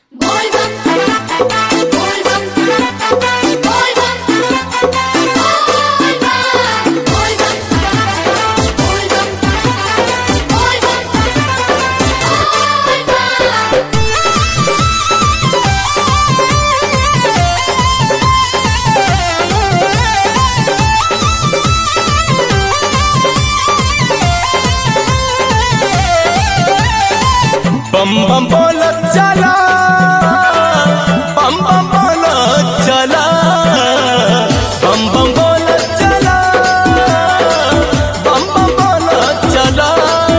Volvam, volvam, volvam, volvam, volvam, volvam, volvam. बम बम बोलत चला बम बम बोलत चला बम बम बोलत चला बम बम बोलत चला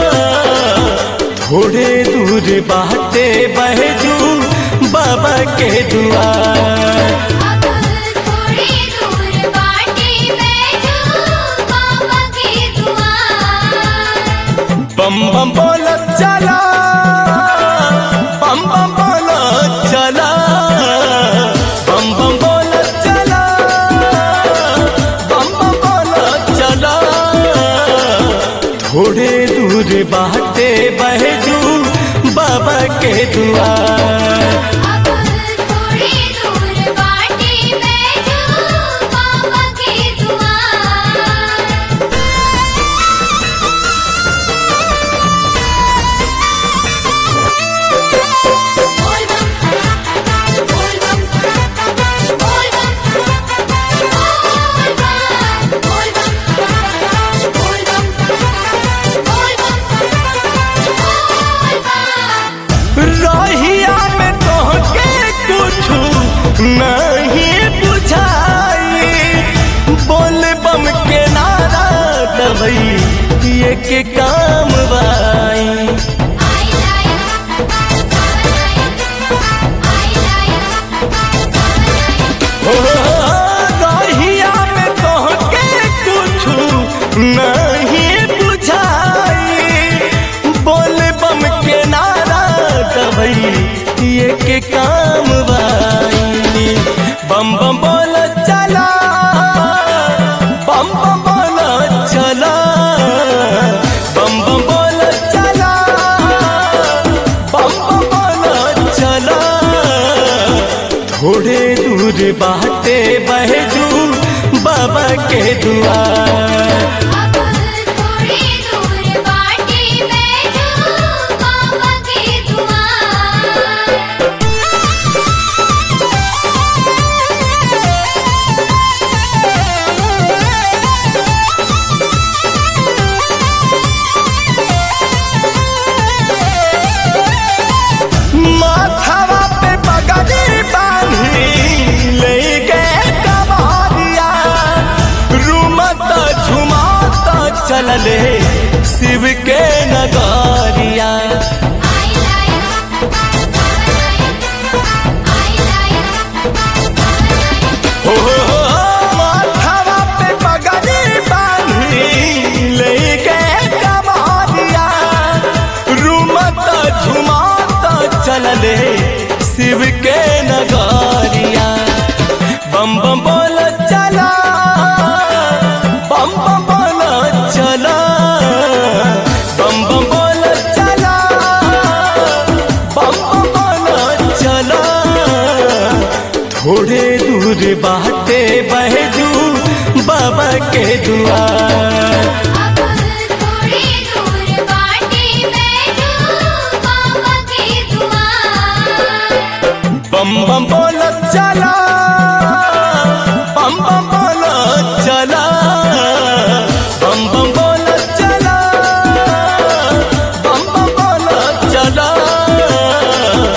थोड़े दूर बाटे बहजू बाबा के दुआर अब थोड़ी दूर बाटे बैठो बाबा के दुआर बम बम बोलत चला बम बम बोलत चला बम बम बोलत चला बम बम बोलत चला थोड़े दूर बाटे बहजू बाबा के दुआर अब थोड़ी दूर बाटे बैठो बाबा के दुआर volvam, volvam, volvam, volvam, volvam, volvam, रहिया में तोहके कुछ नहीं बुझाई बोल बम के नारा दबई ये के काम बाई I like, I like, I like. हो रहिया में तोहके कुछ नहीं बुझाई बोल बम के नारा दबई ये के काम बाई बम बम बोल चला बम बम बोल चला बम बम बोल चला बम बम बोल चला थोड़े दूर बाटे बहजू बाबा के दुआर अब थोड़ी दूर बाटे बैठो बाबा के दुआर माथावा पे पगड़ी बांधी ले गए कबारिया रूमत झुमात चलले शिव के नगारिया I like, I like, हो माथावा पे पगड़ी बांधी ले गए कबारिया रूमत झुमात चलले शिव के नगारिया बम बम बोल चला बम बम बोल चला बम बम बोल चला बम बम बोल चला थोड़े दूर बाटे बहजू बाबा के दुआर अब थोड़ी दूर बाटे बैठो बाबा के दुआर बम बम बोलत चला बम बम बोलत चला बम बम बोलत चला बम बम बोलत चला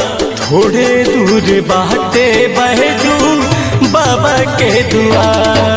थोड़े दूर बाटे बहजू बाबा के दुआर